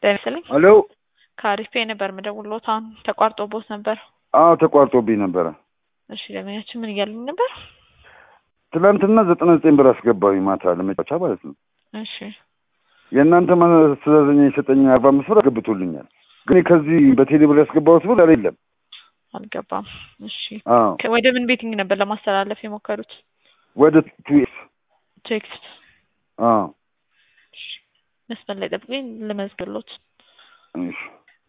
ጤና ይስጥልኝ። ሄሎ ከአሪፍ ፔ ነበር የምደውልዎት። አሁን ተቋርጦብዎት ነበር። አዎ ተቋርጦብኝ ነበረ። እሺ ደንበኛችን ምን እያሉኝ ነበር? ትናንትና ዘጠና ዘጠኝ ብር አስገባሁኝ ማታ ለመጫወቻ ማለት ነው። እሺ የእናንተ ማስተዛዘኛ የሰጠኝ አርባ አምስት ብር አስገብቶልኛል። ግን ከዚህ በቴሌ ብር ያስገባሁት ብር የለም። አልገባም። እሺ አዎ ከ- ወደ ምን ቤቲንግ ነበር ለማስተላለፍ የሞከሩት? ወደ ቱኤስ ቴክስት አዎ መስመር ላይ ጠብቁኝ ልመዝግብሎት። እሺ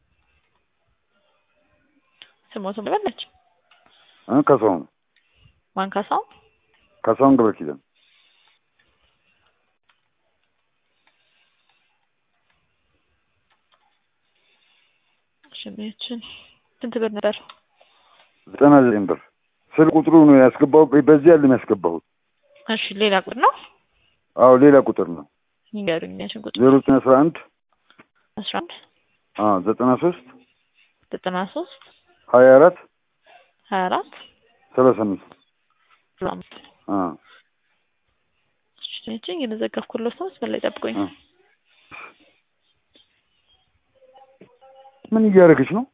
ስሞቱን ልበለች እ ካሳሁን ማን ካሳው? ካሳሁን ገብረ ኪዳን እሺ ደንበኛችን ስንት ብር ነበር? ዘጠና ዘጠኝ ብር ስልክ ቁጥሩ ነው ያስገባሁት። በዚህ ያለም ያስገባሁት። እሺ ሌላ ቁጥር ነው አዎ ሌላ ቁጥር ነው ይንገሩኝ። ያችን ቁጥር ዜሮ ዘጠኝ አስራ አንድ አስራ አንድ አዎ ዘጠና ሶስት ዘጠና ሶስት ሀያ አራት ሀያ አራት ሰላሳ አምስት ሰላሳ አምስት አዎ እሺ ደንበኛችን እየመዘገብኩሎት ነው። መስመር ላይ ጠብቁኝ። እ ምን እያደረገች ነው?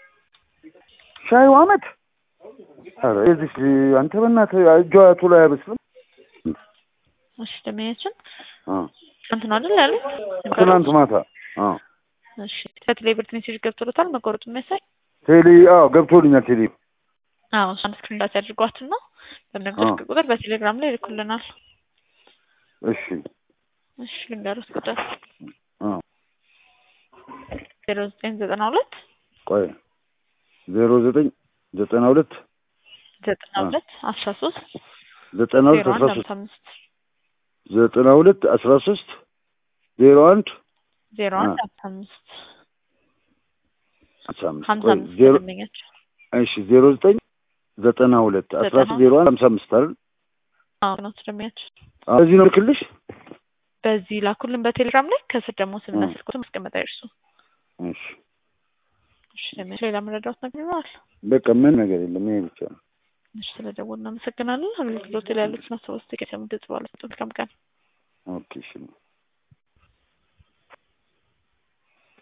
ሻዩ አመት ኧረ የዚህ አንተ በእናትህ እጇ ቶሎ አያበስልም። እሺ ደንበኛችን አዎ ትናንት ነው አይደል ያሉት? ትናንት ማታ አዎ እሺ ከቴሌ ብር ሜሴጅ ገብቶሎታል መቆረጡ የሚያሳይ ቴሌ አዎ ገብቶልኛል። ቴሌ አዎ እሷን ስክሪን ዳት ያድርጓትና በምነግርህ ቁጥር በቴሌግራም ላይ ይልኩልናል። እሺ እሺ ልንገሩት ቁጥር አዎ ዜሮ ዘጠኝ ዘጠና ሁለት ቆይ ዜሮ ዘጠኝ ዘጠና ሁለት ዘጠና ሁለት አስራ ሶስት ዘጠና ሁለት ዜሮ አስራ አንድ ሶስት ሀምሳ አምስት ዘጠና ሁለት አስራ ሶስት ዜሮ አንድ ዜሮ አ- አንድ ሀምሳ አምስት አስራ አምስት ሀምሳ ቆይ አምስት ዜሮ ደንበኛቸው እሺ ዜሮ ዘጠኝ ዘጠና ሁለት አስራ ዘጠና ሶስት ዜሮ አንድ ሀምሳ አምስት አይደል? አዎ ነው ደንበኛቸው አዎ እዚህ ነው ልክልሽ። በዚህ ላኩልን በቴሌግራም ላይ ከስር ደግሞ ስምና እ። ስልክ ቁጥር ማስቀመጥ አይርሱ። እሺ እሺ ደንበኛቸው ሌላ መረዳት ነገር ይኖራል? በቃ ምን ነገር የለም ይሄ ብቻ ነው። እሺ ስለደወልን እናመሰግናለን። አገልግሎት ላይ ያሉትን አስተዋጽኦ ከሰሙ ድጽ ባለ መልካም ቀን ኦኬ እሺ